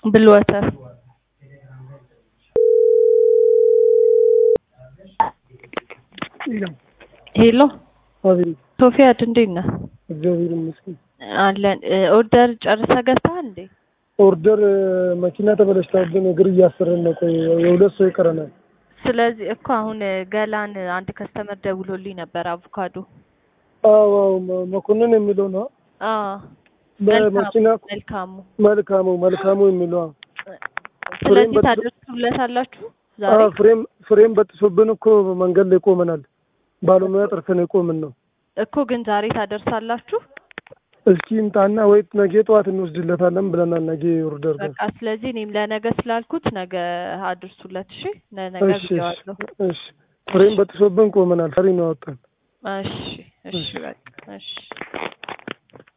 ብል ወተር ሄሎ አቤት ሶፊያድ እንዴት ነህ? እግዚአብሔር ይመስገን። አለን ኦርደር ጨርሰህ ገብተሃል እንዴ? ኦርደር መኪና ተበላሽታብን እግር እያሰረን ነው። ቆይ የሁለት ሰው ይቀረናል። ስለዚህ እኮ አሁን ገላን አንድ ከስተመር ደውሎልኝ ነበር አቮካዶ አዎ አዎ፣ መ- መኮንን የሚለው ነው። አዎ በመኪና መልካሙ መልካሙ መልካሙ የሚለው አዎ። ስለዚህ በጥሶ- ታደርሱለታላችሁ ዛሬ አዎ፣ ፍሬም ፍሬም በጥሶብን እኮ መንገድ ላይ ቆመናል። ባለሙያ ጠርተን የቆምን ነው። እኮ ግን ዛሬ ታደርሳላችሁ እስኪ ይምጣና ወይ ነገ ጠዋት እንወስድለታለን ብለናል። ነገ ኦርደር ጋር በቃ ስለዚህ እኔም ለነገ ስላልኩት ነገ አድርሱለት እሺ ለነገ እሺ እሺ ብዬዋለሁ እሺ። ፍሬም በጥሶብን ቆመናል። ፈሪ ነው ያወጣን። እሺ እሺ በቃ እሺ